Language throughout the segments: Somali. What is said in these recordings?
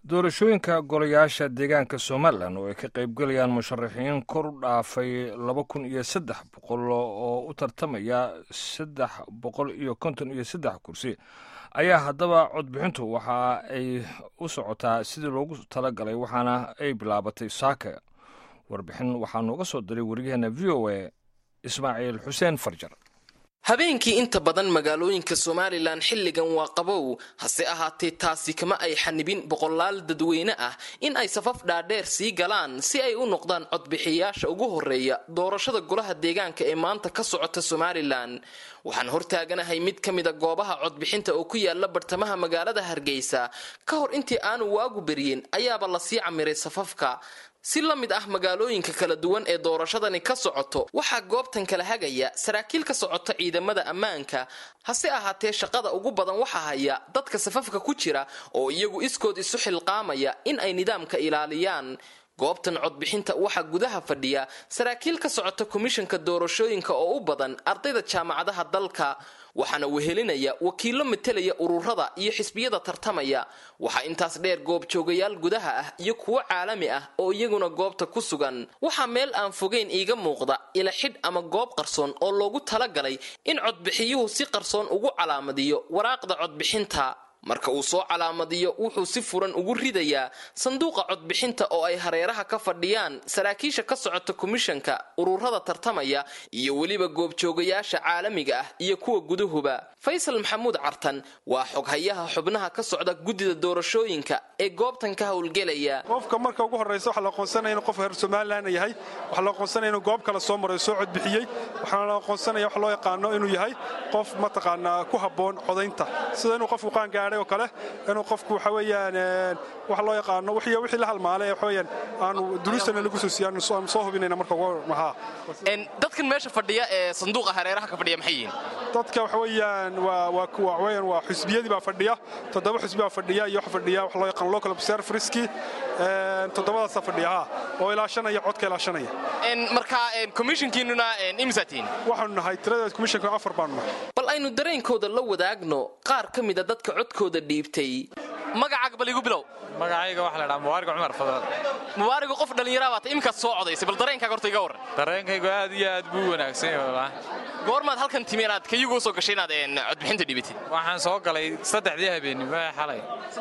doorashooyinka golayaasha deegaanka somalilan oo ay ka qaybgalayaan musharaxiin kor u dhaafay laba kun iyo saddex boqol oo u tartamaya saddex boqol iyo konton iyo saddex kursi ayaa haddaba codbixintu waxa ay u socotaa sidii loogu talagalay waxaana ay bilaabatay saaka warbixin waxaa nooga soo diray wariyaheena v o a ismaaciil xuseen farjar habeenkii inta badan magaalooyinka somalilan xilligan waa qabow hase ahaatee taasi kama ay xanibin boqolaal dadweyne ah in ay safaf dhaadheer sii galaan si ay u noqdaan codbixiyayaasha ugu horeeya doorashada golaha deegaanka ee maanta ka socota somalilan waxaan hortaaganahay mid ka mida goobaha codbixinta oo ku yaala bartamaha magaalada hargeysa ka hor intii aanu waagu beryin ayaaba lasii camiray safafka si la mid ah magaalooyinka kala duwan ee doorashadani ka socoto waxaa goobtan kala hagaya saraakiil ka socota ciidamada ammaanka hase ahaatee shaqada ugu badan waxaa haya dadka safafka ku jira oo iyagu iskood isu xilqaamaya in ay nidaamka ilaaliyaan goobtan codbixinta waxaa gudaha fadhiya saraakiil ka socota komishanka doorashooyinka oo u badan ardayda jaamacadaha dalka waxaana wehelinaya wakiilo matelaya ururada iyo xisbiyada tartamaya waxaa intaas dheer goobjoogayaal gudaha ah iyo kuwo caalami ah oo iyaguna goobta ku sugan waxaa meel aan fogeyn iiga muuqda ila xidh ama goob qarsoon oo loogu talagalay in codbixiyuhu si qarsoon ugu calaamadiyo waraaqda codbixinta marka uu soo calaamadiyo wuxuu si furan ugu ridayaa sanduuqa codbixinta oo ay hareeraha ka fadhiyaan saraakiisha ka socota komishanka ururada tartamaya iyo weliba goobjoogayaasha caalamiga ah iyo kuwa gudahuba faysal maxamuud cartan waa xoghayaha xubnaha ka socda guddida doorashooyinka ee goobtan ka howlgelaya qofka marka ugu horraysa waxaa la aqoonsanaya inuu qof reer somalilan yahay waxaa la aqoonsanaya inuu goob kale soo maray soo codbixiyey waxaana la aqoonsanaya wax loo yaqaano inuu yahay qof mataqaanaa ku habboon codaynta sida inuu qofku qaangaadhay oo kale inuu qofku waxa weeyaan wax loo yaqaano wixii wixii la halmaalay ee waxaweyaan aanu duruustana lagu soo siiyaan aan soo hubinayna marka ugu mahaa dadkan meesha fadhiya ee sanduuqa hareeraha ka fadhiya maxay yihiin dadka waxa weeyaan waa waa kuwa weeyaan waa xisbiyadii baa fadhiya toddoba xisbi baa fadhiya iyo waxa fadhiya wax loo yaqaan local observerski toddobadaasa fadhiya ha oo ilaashanaya codka ilaashanaya marka commissionkiinuna imsatiin waxaanu nahay tirada commissionka afar baanu nahay bal aynu dareenkooda la wadaagno qaar ka mida dadka codkooda dhiibtay magacaaga bal igu bilow magacayga waxa la dhaha mubaariga cumar fadal mubaarigu qof dhallinyaraa baata iminkaad soo codaysay bal dareenkaaga horta iga warran dareenkaygu aad iyo aad buu wanaagsan yahay goormaad halkan timi inaad kayugu soo gashay inaad codbixinta dhibatid waxaan soo galay saddexdii habeenimo ee xalay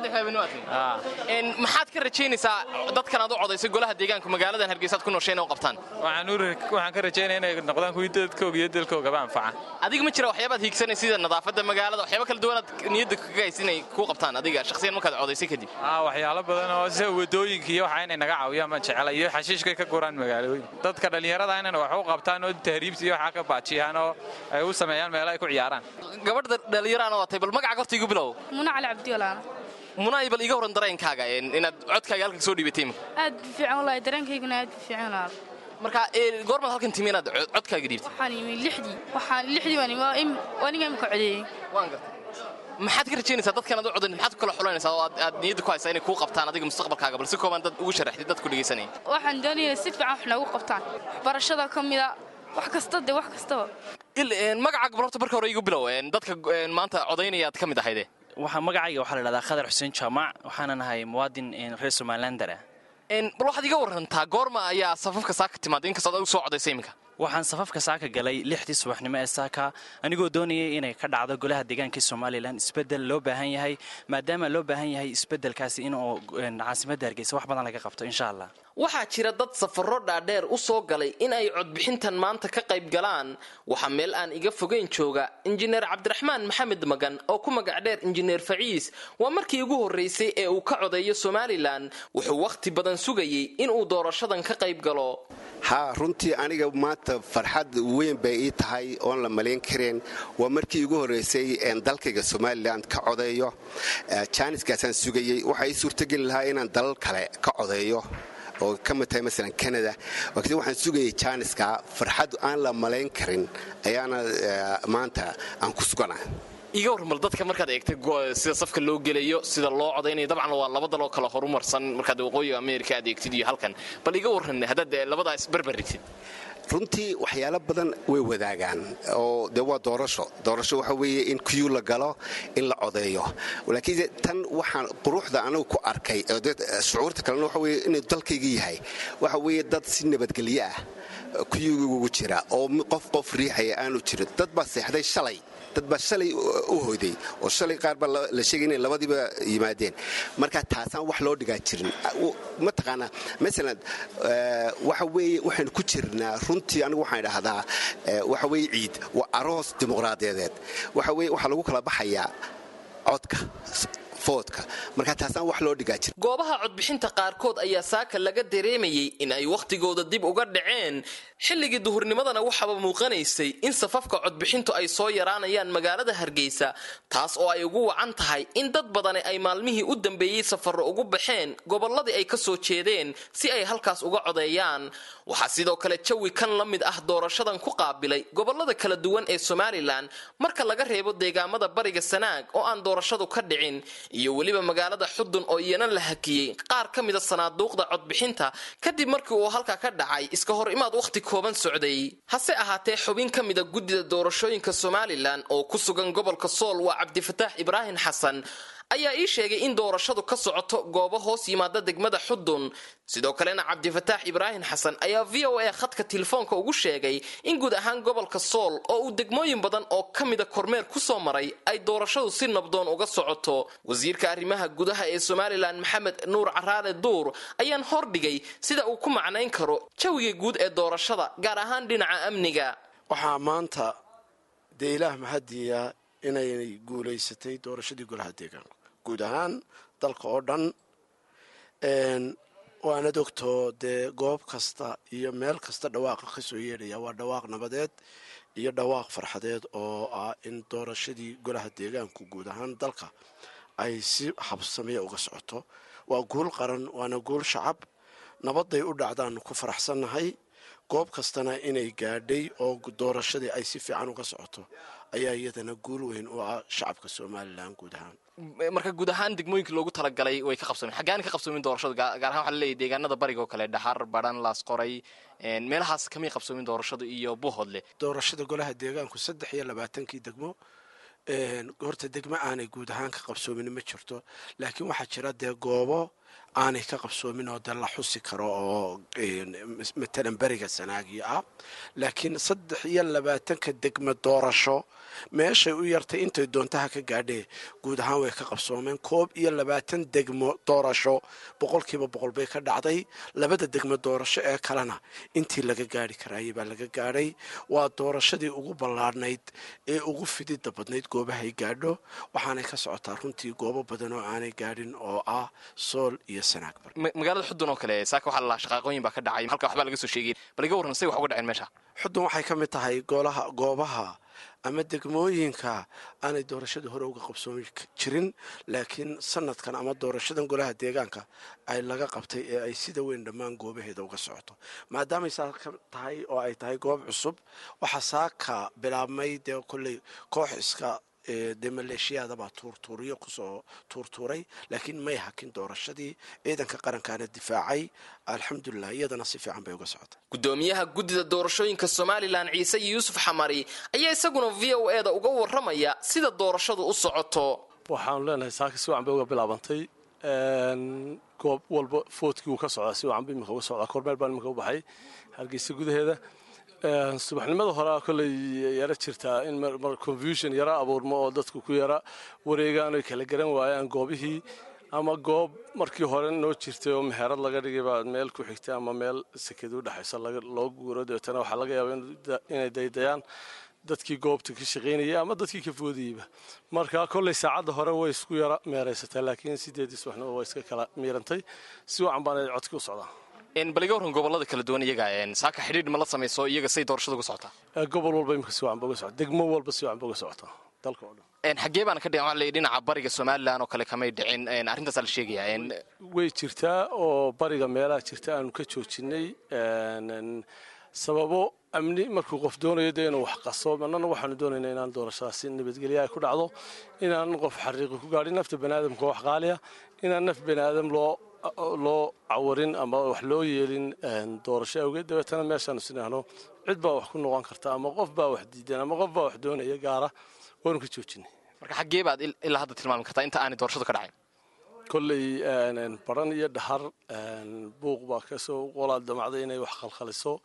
maxaad ka rajaynaysaa dadkan aad u codaysay golaha deegaanka magaaladan hargeysaad ku nooshay inay u qabtaan waxaan ka rajaynaya inay noqdaan kuwii dadkooga iyo dalkoogaba anfaca adiga ma jira waxyaabaad hiigsanay sida nadaafadda magaalada waxyaaba kala duwanaad niyadda kaga haysa inay kuu qabtaan adiga shakhsiyan markaad codaysay kadib waxyaalo badan oo sida wadooyinka iyo waxa inay naga caawiyaan ma jecela iyo xashiishkay ka guraan magaalooyin dadka dhallinyarada inay wax u qabtaan oo tahriibta iyo waxaa ka baajiyaan oo ay u sameeyaan meelo ay ku ciyaaraan gabadha dhallinyaraana waatay bal magaca horta igu bilow muna cali cabdiwalaana munaay bal iga horan dareenkaaga inaad codkaaga halka soo dhiibatay imika aad bu fiican walahi dareenkayguna aad bu fiican walaal marka goormaad halkan timi inaad codkaaga dhiibtay waxaan imi lixdii waxaan lixdii waan imi aniga imika codeeyey waan gartay maxaad ka rajaynaysaa dadkan aad u codan maxaad ku kala xulanaysaa oo aad niyadda ku haysaa inay kuu qabtaan adiga mustaqbalkaaga bal si kooban dad ugu sharaxdid dadku dhegaysanaya waxaan doonaya si fiican wax noogu qabtaan waxbarashada ka mida wax kasta de wax kastaba magacaaga bal horta marka hore igu bilow dadka maanta codaynaya aad ka mid ahayde waxaa magacayga waxaa la dhahdaa khadar xuseen jaamac waxaana nahay muwaadin reer somalilander ah bal waxaad iga warantaa goorma ayaa safafka saaka timaada inkastoo ad u soo codaysay iminka waxaan safafka saaka galay lixdii subaxnimo ee saaka anigoo doonayay inay ka dhacdo golaha deegaanka somalilan isbedel loo baahan yahay maadaama loo baahan yahay isbedelkaasi inuu caasimadda hargeysa wax badan laga qabto insha allah waxaa jira dad safarro dhaadheer u soo galay in ay codbixintan maanta ka qayb galaan waxaa meel aan iga fogeyn jooga injineer cabdiraxmaan maxamed magan oo ku magac dheer injineer faciis waa markii ugu horraysay ee uu ka codeeyo somalilan wuxuu wakhti badan sugayey inuu doorashadan ka qayb galo haa runtii aniga maanta farxad weyn bay ii tahay oon la malayn kareen waa markii igu horraysay dalkayga somalilan ka codeeyo jaaniskaasaan sugayey waxaa ii suurtogeli lahaa inaan dalal kale ka codeeyo oo ka mid tahay masalan canada laakiin waxaan sugayay jaaniska farxad aan la malayn karin ayaana maanta aan ku sugana iga warmal dadka markaad eegtay sida safka loo gelayo sida loo codaynayo dabcan waa laba daloo kale horumarsan markaad waqooyiga america aad eegtid iyo halkan bal iga warran haddaad labadaa isbarbarigtid runtii waxyaalo badan way wadaagaan oo de waa doorasho doorasho waxa weeye in kuyuu la galo in la codeeyo laakiin tan waxaan quruxda anagu ku arkay shucuurta kalena waxa weye inuu dalkayga yahay waxa weeye dad si nabadgelyo ah kuyuugu jira oo qof qof riixaya aanu jirin dad baa seexday shalay dad baa shalay u hoyday oo shalay qaar baa la sheegay inay labadiiba yimaadeen marka taasaan wax loo dhigaa jirin mataqaanaa masalan waxa weeye waxaynu ku jirnaa runtii anigu waxaan idhaahdaa waxa weeye ciid waa aroos dimuqraadiyadeed waxa weye waxaa lagu kala baxayaa codka foodka marka taasaan wax loo dhigaa jira goobaha codbixinta qaarkood ayaa saaka laga dareemayey in ay wakhtigooda dib uga dhaceen xilligii duhurnimadana waxaaba muuqanaysay in safafka codbixintu ay soo yaraanayaan magaalada hargeysa taas oo ay ugu wacan tahay in dad badani ay maalmihii u dambeeyey safarro ugu baxeen gobolladii ay ka soo jeedeen si ay halkaas uga codeeyaan waxaa sidoo kale jawi kan la mid ah doorashadan ku qaabilay gobollada kala duwan ee somalilan marka laga reebo deegaamada bariga sanaag oo aan doorashadu ka dhicin iyo weliba magaalada xudun oo iyana la hakiyey qaar ka mida sanaaduuqda codbixinta kadib markii uu halka ka dhacay iska hor imaad wakhti kooban socday hase ahaatee xubin ka mida guddida doorashooyinka somalilan oo ku sugan gobolka sool waa cabdifataax ibraahim xasan ayaa ii sheegay in doorashadu ka socoto goobo hoos yimaada degmada xudun sidoo kalena cabdifataax ibraahim xasan ayaa v o a khadka telefoonka ugu sheegay in guud ahaan gobolka sool oo uu degmooyin badan oo ka mida kormeer kusoo maray ay doorashadu si nabdoon uga socoto wasiirka arrimaha gudaha ee somalilan maxamed nuur caraale duur ayaan hordhigay sida uu ku macnayn karo jawiga guud ee doorashada gaar ahaan dhinaca amniga waxaa maanta dee ilaah mahadiya inay guulaysatay doorashadii golaha deegaanka guud ahaan dalka oo dhan waanad ogtoo dee goob kasta iyo meel kasta dhawaaqa ka soo yeedhaya waa dhawaaq nabadeed iyo dhawaaq farxadeed oo ah in doorashadii golaha deegaanku guud ahaan dalka ay si habsamiya uga socoto waa guul qaran waana guul shacab nabaday u dhacdaanu ku faraxsannahay goob kastana inay gaadhay oo doorashadii ay si fiican uga socoto ayaa iyadana guul weyn u ah shacabka somalilan guud ahaan marka guud ahaan degmooyinkii loogu talagalay way ka qabsoomeen xaggaani ka qabsoomin doorashadu gaar ahaan waxaa laleeyahy deegaanada bariga oo kale dhaxar badhan laasqoray meelahaas kamay qabsoomin doorashadu iyo buuhoodle doorashada golaha deegaanku saddex iyo labaatankii degmo horta degmo aanay guud ahaan ka qabsoomin ma jirto laakiin waxaa jira dee goobo aanay ka qabsoomin oo dee la xusi karo oo matalan beriga sanaagii ah laakiin saddex iyo labaatanka degmo doorasho meeshay u yartay intay doontaha ka gaadhee guud ahaan way ka qabsoomeen koob iyo labaatan degmo doorasho boqolkiiba boqol bay ka dhacday labada degmo doorasho ee kalena intii laga gaari karaayay baa laga gaadhay waa doorashadii ugu ballaadhnayd ee ugu fidida badnayd goobahay gaadho waxaanay ka socotaa runtii goobo badan oo aanay gaadhin oo ah sool iyo sanaagbar magaalada xudun oo kale saaka waxaa lalaa shaqaaqooyin baa ka dhacay halka waxbaa laga soo sheegay bal iga warran say wax uga dhaceen meesha xudun waxay ka mid tahay goolaha goobaha ama degmooyinka aanay doorashada hore uga qabsoomi jirin laakiin sanadkan ama doorashadan golaha deegaanka ay laga qabtay ee ay sida weyn dhammaan goobaheeda uga socoto maadaamay saaka tahay oo ay tahay goob cusub waxaa saaka bilaabmay dee kolley koox iska dee maleeshiyaadabaa tuurtuuriyo kusoo tuurtuuray laakiin may hakin doorashadii ciidanka qarankaana difaacay alxamdulilah iyadana si fiican bay uga socotay gudoomiyaha guddida doorashooyinka somalilan ciise yuusuf xamari ayaa isaguna v o e da uga waramaya sida doorashadu u socoto waxaanu leenahay saaka si wacan bay uga bilaabantay goob walba foodkii wuu ka socdaa si wacan ba iminka uga socdaa kormeel baan iminka u baxay hargeysa gudaheeda subaxnimada horea kolley yaro jirtaa in confusion yara abuurmo oo dadku ku yara wareegaan oy kala garan waayaan goobihii ama goob markii hore noo jirtay oo meherad laga dhigay baa meel ku xigtay ama meel seked u dhexaysa loo guuro deetana waxaa laga yaaba inay daydayaan dadkii goobta ka shaqaynayay ama dadkii ka foodayeyba marka kolley saacadda hore way isku yara meeraysataa laakiin sideedii subaxnimo waa iska kala miirantay si wacan baana codki u socdaa bal iga warran gobolada kala duwan iyaga saaka xidhiidh ma la samayso iyaga say doorashada uga socotaa gobol walba imika si wacan ba uga socota degmo walba si wacan ba uga socotaa dalka oo dhan xaggee baana ka dhigan waxa la dhinaca bariga somalilan oo kale kamay dhicin arrintaasaa la sheegayaa way jirtaa oo bariga meelaha jirta aanu ka joojinay sababo amni markuu qof doonayo dee inuu wax qaso annana waxaanu doonaynaa inaan doorashadaasi nabadgelya ay ku dhacdo inaan qof xariiqi ku gaadhin nafta baniaadamka wax qaaliya inaan naf baniaadam loo loo cawarin ama wax loo yeelin doorasho awgeed dabeetana meeshaanu sinahno cid baa wax ku noqon karta ama qof baa wax diidan ama qof baa wax doonaya gaara waanu ka joojinay marka xaggee baad ilaa hadda tilmaami kartaa inta aanay doorashadu ka dhacayn kolley baran iyo dhahar buuq baa kasoo qolaa damacday inay wax khalkhaliso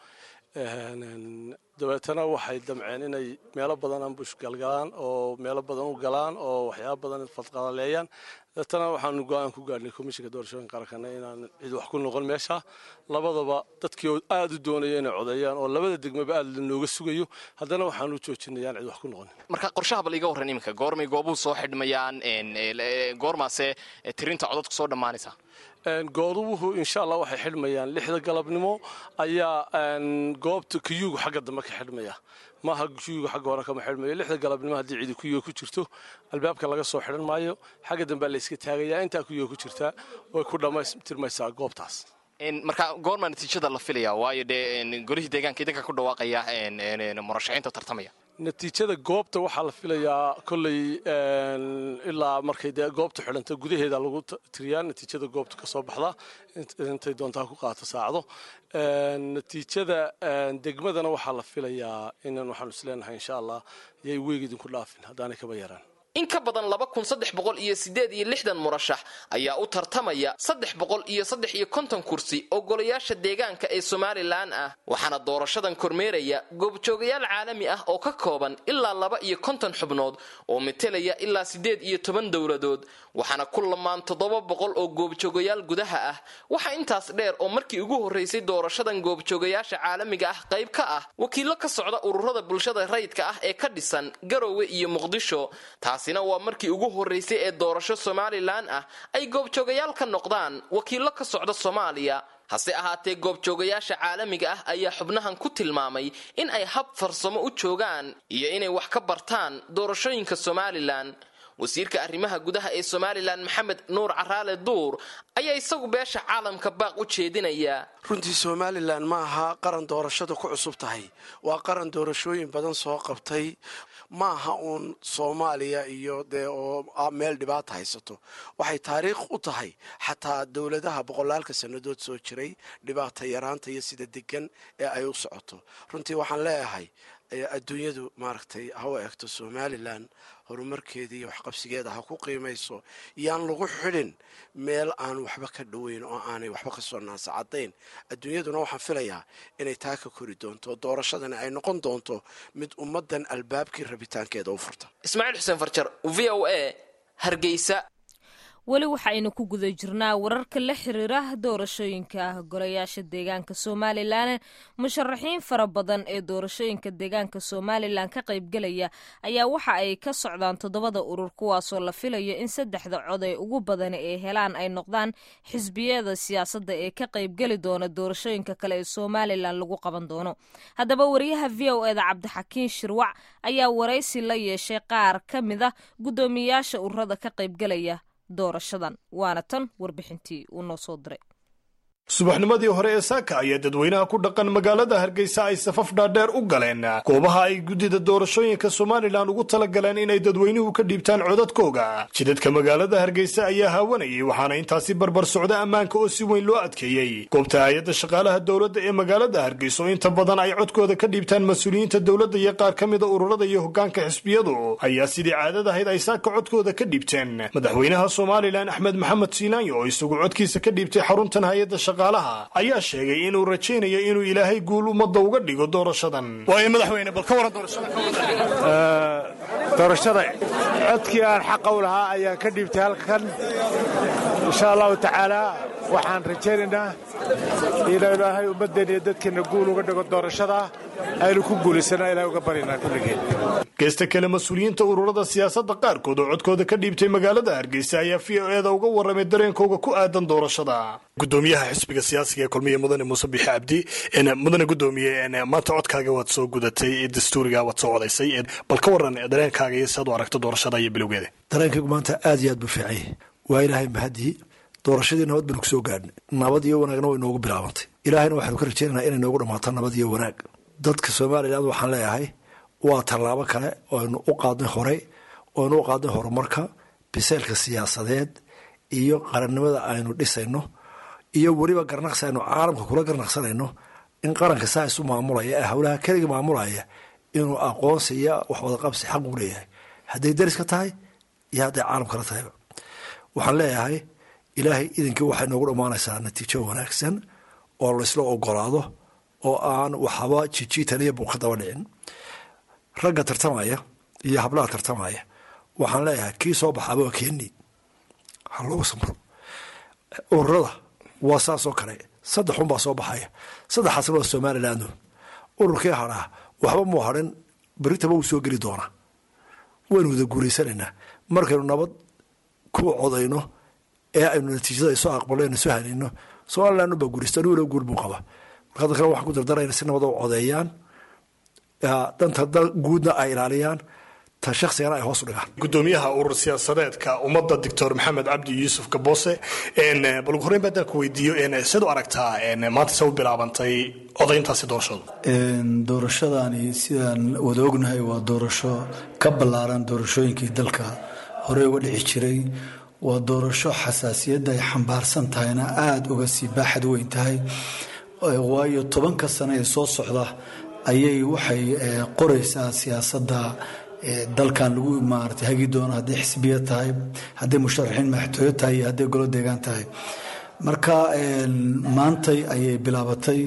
dabeetana waxay damceen inay meelo badan ambush galgalaan oo meelo badan u galaan oo waxyaaba badan fadqalaleeyaan dabeetana waxaanu go-aan ku gaadhnay komishinka doorashooyinka qarankana inaan cid wax ku noqon meesha labadaba dadkii aada u doonaya inay codeeyaan oo labada degmaba aada lanooga sugayo haddana waxaanu joojinayaan cid wax ku noqon marka qorshaha bal iga warran iminka goormay goobuhu soo xidhmayaan goormaase tirinta codadku soo dhammaanaysa goodubuhu insha allah waxay xidhmayaan lixda galabnimo ayaa goobta kiyuugu xagga dambe ka xidhmaya maaha kiyuuga xagga hore kama xidhmayo lixda galabnimo haddii cidi kuyuga ku jirto albaabka laga soo xidhan maayo xagga dambea layska taagayaa intaa kuyuga ku jirta way ku dhammaystirmaysaa goobtaas marka goormaa natiijada la filaya waayo dee golihii deegaanka idinka ku dhawaaqaya murashaxiinta tartamaya natiijada goobta waxaa la filayaa kolley ilaa markay dee goobta xidhanta gudaheeda lagu tiriyaa natiijada goobta ka soo baxda intay doontaa ku qaato saacdo natiijada degmadana waxaa la filayaa inan waxaanu isleenahay insha allah yay weeg idinku dhaafin haddaanay kaba yaraan in ka badan laba kun saddex boqol iyo sideed iyo lixdan murashax ayaa u tartamaya saddex boqol iyo saddex iyo konton kursi oo golayaasha deegaanka ee somalilan ah waxaana doorashadan kormeeraya goobjoogayaal caalami ah oo ka kooban ilaa laba iyo konton xubnood oo metelaya ilaa siddeed iyo toban dowladood waxaana ku lamaan toddoba boqol oo goobjoogayaal gudaha ah waxaa intaas dheer oo markii ugu horraysay doorashadan goobjoogayaasha caalamiga ah qayb ka ah wakiillo ka socda ururada bulshada rayidka ah ee ka dhisan garowe iyo muqdisho taasina waa markii ugu horraysay ee doorasho somalilan ah ay goobjoogayaal ka noqdaan wakiillo ka socda soomaaliya hase ahaatee goobjoogayaasha caalamiga ah ayaa xubnahan ku tilmaamay in ay hab farsamo u joogaan iyo inay wax ka bartaan doorashooyinka somalilan wasiirka arrimaha gudaha ee somalilan maxamed nuur caraale duur ayaa isagu beesha caalamka baaq u jeedinaya runtii somalilan ma aha qaran doorashada ku cusub tahay waa qaran doorashooyin badan soo qabtay ma aha uun soomaaliya iyo dee oo meel dhibaata haysato waxay taariikh u tahay xataa dowladaha boqolaalka sannadood soo jiray dhibaata yaraanta iyo sida degan ee ay u socoto runtii waxaan leeyahay adduunyadu maaragtay ha u egto somalilan horumarkeeda iyo waxqabsigeeda ha ku qiimayso yaan lagu xidhin meel aan waxba ka dhoweyn oo aanay waxba ka soo naasacadayn adduunyaduna waxaan filayaa inay taa ka kori doonto doorashadani ay noqon doonto mid ummaddan albaabkii rabitaankeeda u furta ismaaciil xuseen farjar v o a hargeysa weli waxaaynu ku guda jirnaa wararka la xiriira doorashooyinka golayaasha deegaanka somalilan musharaxiin fara badan ee doorashooyinka deegaanka somalilan ka qaybgelaya ayaa waxa ay ka socdaan toddobada urur kuwaasoo la filayo in saddexda cod ee ugu badan ee helaan ay noqdaan xisbiyada siyaasadda ee ka qaybgeli doona doorashooyinka kale ee somalilan lagu qaban doono haddaba wariyaha v o eda cabdixakiin shirwac ayaa waraysi la yeeshay qaar ka mid a guddoomiyayaasha ururada ka qaybgelaya doorashadan waana tan warbixintii uu noo soo diray subaxnimadii hore ee saaka ayaa dadweynaha ku dhaqan magaalada hargeysa ay safaf dhaadheer u galeen goobaha ay guddida doorashooyinka somalilan ugu talagaleen inay dadweynuhu ka dhiibtaan codadkooga jidadka magaalada hargeysa ayaa haawanayay waxaana intaasi barbar socda ammaanka oo si weyn loo adkeeyey goobta hay-adda shaqaalaha dowladda ee magaalada hargeysa oo inta badan ay codkooda ka dhiibtaan mas-uuliyiinta dowladda iyo qaar ka mida ururada iyo hoggaanka xisbiyadu ayaa sidii caadad ahayd ay saaka codkooda ka dhiibteen madaxweynaha somalilan axmed maxamed siinaanyo oo isagu codkiisa ka dhiibtay xaruntan hay-adda ayaa sheegay inuu rajaynayo inuu ilaahay guul ummadda uga dhigo doorashadan waayo madaxweyne bal ka waran doorashada codkii aan xaqa u lahaa ayaan ka dhiibtay halkan insha allahu tacaalaa waxaan rajaynaynaa inuu ilaahay ummaddeena iyo dadkeenna guul uga dhigo doorashada aynu ku guulaysana ilahay uga baryanaa kulligeen geesta kale mas-uuliyiinta ururada siyaasadda qaarkood oo codkooda ka dhiibtay magaalada hargeysa ayaa v o eeda uga warramay dareenkooga ku aadan doorashada gudoomiyaha xisbiga siyaasiga ee kulmiya mudane muuse bixi cabdi mudane gudoomiye maanta codkaaga waad soo gudatay dastuuriga waad soo codaysay bal ka waran dareenkaaga iyo si aad u aragto doorashada iyo bilowgeeda dareenkaygu maanta aad iyo aad buu fiicay waa ilaahay mahadii doorashadii nabad baynu kusoo gaadhnay nabad iyo wanaagna way noogu bilaabantay ilaahayna waxaanu ka rajaynaynaa inay noogu dhammaato nabad iyo wanaag dadka somalilan waxaan leeyahay waa tallaabo kale oynu u qaadnay horey oynu u qaadnay horumarka biseylka siyaasadeed iyo qarannimada aynu dhisayno iyo weliba garnaqsi aynu caalamka kula garnaqsanayno in qaranka saa isu maamulaya ee howlaha keliga maamulaya inuu aqoonsi iyo waxwadaqabsi xaq u leeyahay hadday dariska tahay iyo hadday caalamkala tahayba waxaan leeyahay ilaahay idinkii waxay noogu dhammaanaysaa natiijo wanaagsan oo laysla ogolaado oo aan waxba jijiitan iyo buuqa daba dhicin ragga tartamaya iyo hablaha tartamaya waxaan leeyahay kii soo baxaaba waa keeni ha loogu samro ururada waa saasoo kale saddex unbaa soo baxaya saddexaasna waa somaliland ururkii hadhaa waxba muu hadhin beritaba wuu soo geli doonaa waynu wada guulaysanaynaa markaynu nabad ku codayno ee aynu natiijada soo aqbalno soo hanayno somaliland baa guulaysta aniguna guul buu qaba marka dadkana waxaan ku dardarayna si nabada u codeeyaan danta guudna ay ilaaliyaan ta shaksigana ay hoos u dhigaan gudoomiyaha urur siyaasadeedka ummadda doctor maxamed cabdi yuusuf gaboose bal ugu horreyn baadaan ku weydiiyo sid u aragtaa maanta se u bilaabantay odayntaasi doorashadu doorashadani sidaan wada ognahay waa doorasho ka ballaaran doorashooyinkii dalka horey uga dhici jiray waa doorasho xasaasiyadda ay xambaarsan tahayna aada uga sii baaxad weyn tahay waayo tobanka sano ee soo socda ayay waxay qoraysaa siyaasadda dalkan lagu maarata hagi doono hadday xisbiya tahay hadday musharaxiin madaxtooyo tahay iyo hadday golo deegaan tahay marka maantay ayay bilaabatay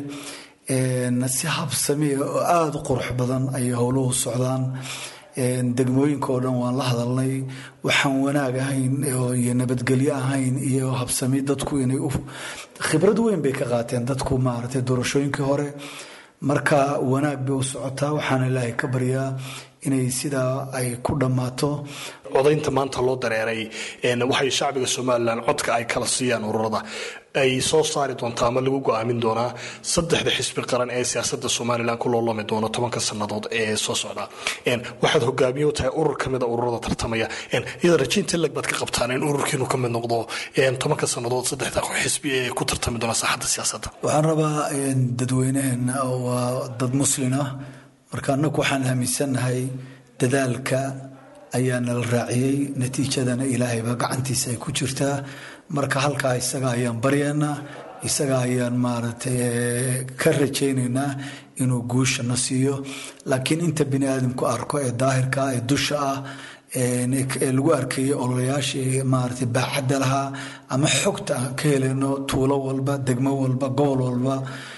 si habsami oo aada u qurux badan ayay howluhu socdaan degmooyinka oo dhan waan la hadalnay waxaan wanaag ahayn iyo nabadgelyo ahayn iyo habsami dadku inay khibrad weyn bay ka qaateen dadku maaragtay doorashooyinkii hore marka wanaag bay u socotaa waxaana ilaahay ka baryaa inay sidaa ay ku dhammaato codaynta maanta loo dareeray waxay shacbiga somalilan codka ay kala siiyaan ururada ay soo saari doontaa ama lagu go-aamin doonaa saddexda xisbi qaran ee siyaasada somalilan ku loolami doono tobanka sannadood ee soo socda waxaad hogaamiye u tahay urur kamida ururada tartamaya iyada rajiinta leg baad ka qabtaan in ururkiinu ka mid noqdo tobanka sannadood saddexda xisbi ee ku tartami doona saaxadda siyaasadda waxaan rabaa dadweyneheena waa dad muslin ah marka annagu waxaan aaminsannahay dadaalka ayaa nala raaciyey natiijadana ilaahayba gacantiisa ay ku jirtaa marka halkaa isaga ayaan baryaynaa isaga ayaan maaragtay ka rajaynaynaa inuu guusha na siiyo laakiin inta bini aadamku arko ee daahirka ee dusha ah ee lagu arkayay ololayaashii maaragtay baaxadda lahaa ama xogta aan ka helayno tuulo walba degmo walba gobol walba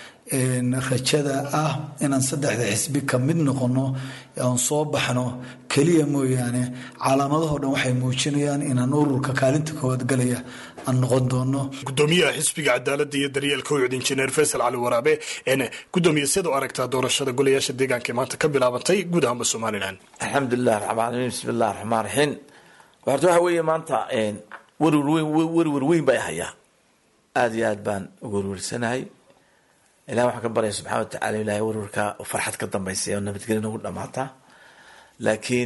rajada ah inaan saddexda xisbi ka mid noqono aan soo baxno keliya mooyaane calaamadahoo dhan waxay muujinayaan inaan ururka kaalinta koowaad galaya aan noqon doono gudoomiyaha xisbiga cadaaladda iyo daryeelka uycud injineer faysal cali waraabe gudoomiye sida u aragtaa doorashada golayaasha deegaanka ee maanta ka bilaabantay guud ahaanba somalilan alxamdulilah raxmaanimiin bismi illah raxmaan raxiim horta waxa weeye maanta werwer weyn werwer weyn bay hayaa aada iyo aad baan ugu werwersanahay ilahi waxaan ka baryaya subxana wa tacala ilahay werwarka farxad ka dambaysa oo nabadgelyo nagu dhamaata laakiin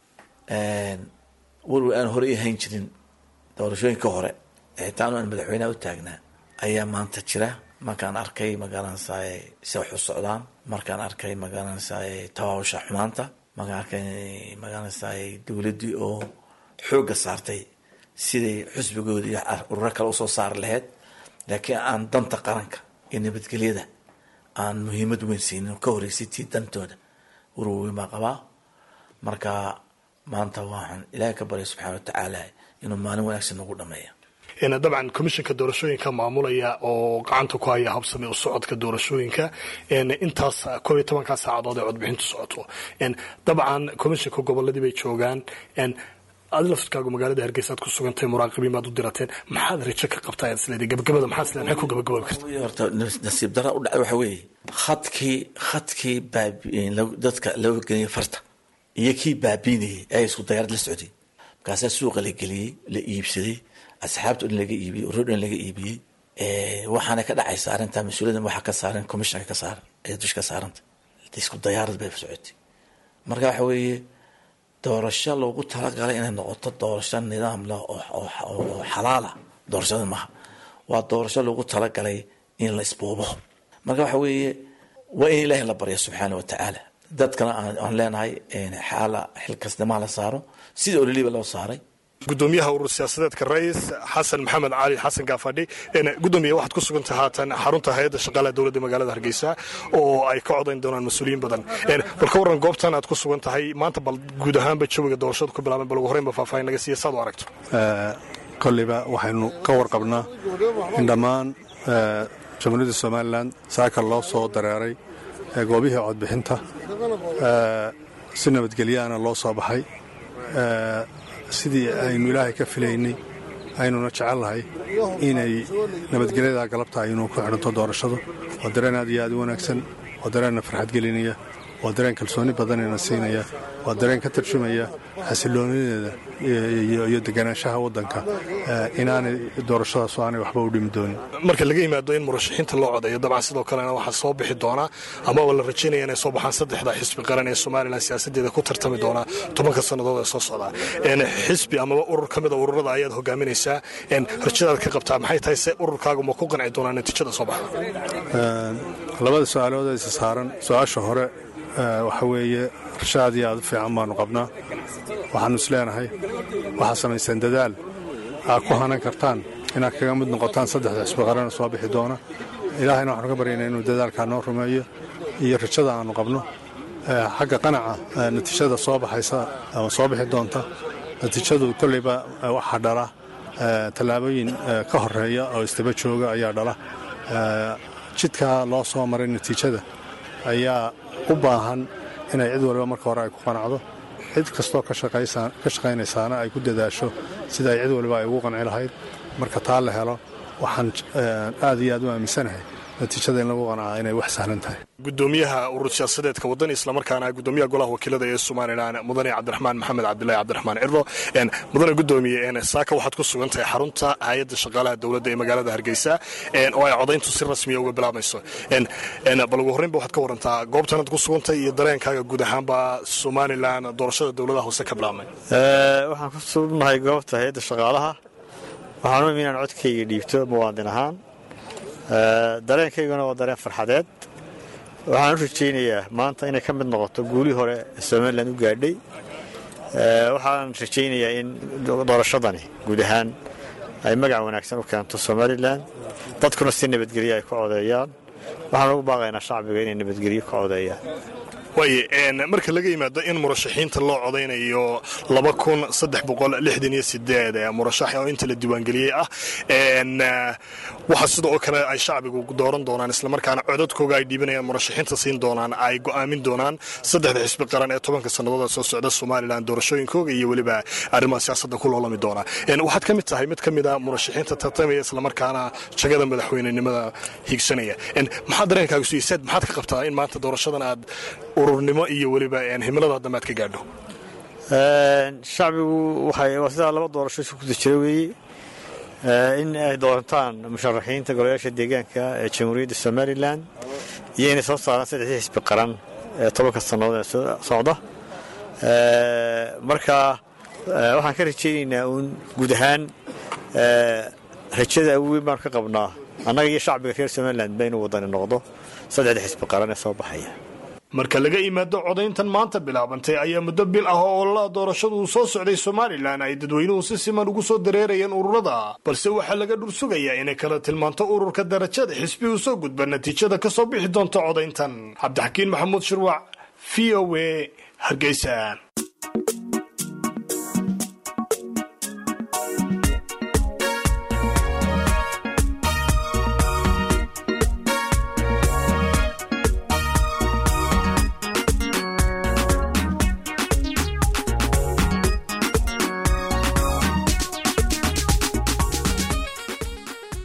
werwer aan hore i hayn jirin doorashooyinka hore xitaan aan madaxweyneha u taagnaa ayaa maanta jira markaan arkay magaranaysaay se wax u socdaan markaan arkay magaranaysaay tawaawusha xumaanta markaan arkay magaranaysaay dowladdii oo xoogga saartay siday xusbigoodii ururo kale usoo saari lahayd laakiin aan danta qaranka iyo nabadgelyada aan muhiimad weyn siinin ka horeysay tii dantooda warwaweyn baa qabaa marka maanta waxaan ilaahay ka baryay subxana wa tacaala inuu maalin wanaagsan nagu dhameeya dabcan komishanka doorashooyinka maamulaya oo gacanta ku haya habsame u socodka doorashooyinka intaas koob iyo tobankaa saacadood ee codbixintu socoto dabcan komishanka goboladii bay joogaan adi laftirkaagu magaalada hargeysa aad ku sugantay muraaqibiin baad u dirateen maxaad rajo ka qabtaa isleeday gabagabada maxaad isleeday maxay ku gabagababi karta horta nasiib dara u dhacay waxa weeye khadkii khadkii baabi dadka loo geliyay farta iyo kii baabiinayay ayaa isku dayaarad la socday markaasaa suuqa la geliyey la iibsaday asxaabta o dhan laga iibiyey urur dhan laga iibiyey waxaana ka dhacaysa arrintaa mas-uuliyaddan waxaa ka saaran commissionka ka saaran ee dush ka saaranta isku dayaarad bay socotay marka waxa weeye doorasho loogu talagalay inay noqoto doorasho nidaam leh oo xalaala doorashada maaha waa doorasho loogu talagalay in la isbuubo marka waxa weeye waa in ilaahay la barya subxaana wa tacaala dadkana aan leenahay xaala xilkasnimaa la saaro sida ololiba loo saaray gudoomiyaha urur siyaasadeedka rais xasan maxamed cali xasan gaafadhi gudoomiye waxaad ku sugantay haatan xarunta hay-adda shaqaalaha dowladda magaalada hargeysa oo ay ka codayn doonaan mas-uuliyiin badan bal ka warran goobtan aad ku sugan tahay maanta bal guud ahaanba jawiga doorashada ku bilaabeen bal ugu horreynba faahfaahin naga siiya saad u aragto kolliba waxaynu ka warqabnaa in dhammaan jamhuuriyadda somalilan saaka loo soo dareeray goobihii codbixinta si nabadgelyaana loo soo baxay sidii aynu ilaahay ka filaynay aynuna jecelnahay inay nabadgelyada galabta aynu ku xidhanto doorashadu waa dareen aad iyo aad u wanaagsan waa dareenna farxad gelinaya waa dareen kalsooni badanina siinaya waa dareen ka tarjumaya xasiloonideeda iyo deganaanshaha waddanka inaanay doorashadaasu aanay waxba u dhimi doonin marka laga yimaado in murashaxiinta loo codeeyo dabcan sidoo kalena waxaa soo bixi doonaa amaba la rajaynaya inay soo baxaan saddexda xisbi qaran ee somalilan siyaasadeeda ku tartami doonaa tobanka sannadood ee soo socdaa xisbi amaba urur ka mida ururada ayaad hogaaminaysaa rajadaad ka qabtaa maxay tahay se ururkaagu ma ku qanci doonaa natiijada soo baxda labada su-aalood isa saaran su-aasha hore waxa weeye rarsho aad iyo aad u fiican baanu qabnaa waxaannu is leenahay waxaad samayseen dadaal aad ku hanan kartaan inaad kaga mid noqotaan saddexda xisbi qarana soo bixi doona ilaahayna waxaanu ka baryaynaa inuu dadaalkaa noo rumeeyo iyo rajada aannu qabno xagga qanaca natiijada soo baxaysa ama soo bixi doonta natiijadu kolleyba waxaa dhala tallaabooyin ka horeeya oo istaba jooga ayaa dhala jidkaa loo soo maray natiijada ayaa u baahan inay cid waliba marka hore ay ku qanacdo cid kastoo ka shaqaynaysaana ay ku dadaasho sida ay cid waliba ay ugu qanci lahayd marka taa la helo waxaan aad iyo aad u aaminsanahay natiijada in lagu qanacaa inay wax sahlan tahay gudoomiyaha urur siyaasadeedka wadani islamarkaana gudoomiyaha golaha wakiilada ee somalilan mudane cabdiraxmaan maxamed cabdilaahi cabdiraxmaan cirdo mudane gudoomiye saaka waxaad ku sugan tahay xarunta hay-adda shaqaalaha dowladda ee magaalada hargeysa oo ay codayntu si rasmiya uga bilaabayso bal ugu horreynba waxaad ka warantaa goobtanaad ku sugantahay iyo dareenkaaga guud ahaanba somalilan doorashada dowladaha hoose ka bilaabmay waxaan ku sugnahay goobta hay-adda shaqaalaha waxaan u imi inaan codkayga dhiibto muwaadin ahaan dareenkayguna waa dareen farxadeed waxaan u rajaynayaa maanta inay ka mid noqoto guulii hore ee somalilan u gaadhay waxaan rajaynayaa in doorashadani guud ahaan ay magac wanaagsan u keento somalilan dadkuna si nabadgelyo ay ku codeeyaan waxaan ugu baaqaynaa shacbiga inay nabadgelyo ka codeeyaan waaye marka laga yimaado in murashaxiinta loo codaynayo laba kun saddex boqol lixdan iyo sideed murashax oo inta la diiwaangeliyey ah waxaa sida oo kale ay shacbigu dooran doonaan islamarkaana codadkooga ay dhiibanayaan murashaxiinta siin doonaan ay go'aamin doonaan saddexda xisbi qaran ee tobanka sannadood soo socda somalilan doorashooyinkooga iyo weliba arrimaha siyaasadda ku loolami doona waxaad ka mid tahay mid ka mida murashaxiinta tartamaya islamarkaana jagada madaxweynenimada higsanaya maxaa dareenkaaga suisaad maxaad ka qabtaa in maanta doorashadan aad ururnimo iyo weliba himilada dambe aad ka gaadho shacbigu waa sidaa laba doorasho isu guda jira weeye in ay doorantaan musharaxiinta golayaasha deegaanka ee jamhuuriyadda somalilan iyo inay soo saaraan saddexdii xisbi qaran ee tobanka sannadood ee socda marka waxaan ka rajaynaynaa uun guud ahaan rajada weyn baanu ka qabnaa annaga iyo shacbiga reer somalilan ba inuu wadani noqdo saddexda xisbi qaran ee soo baxaya marka laga yimaado codayntan maanta bilaabantay ayaa muddo bil ah oo ololaha doorashadu uu soo socday somalilan ay dadweynuhu si siman ugu soo dareerayeen ururada balse waxaa laga dhursugayaa inay kala tilmaanto ururka darajada xisbi uu soo gudba natiijada ka soo bixi doonta codayntan cabdixakiin maxamuud shirwac v o a hargeysa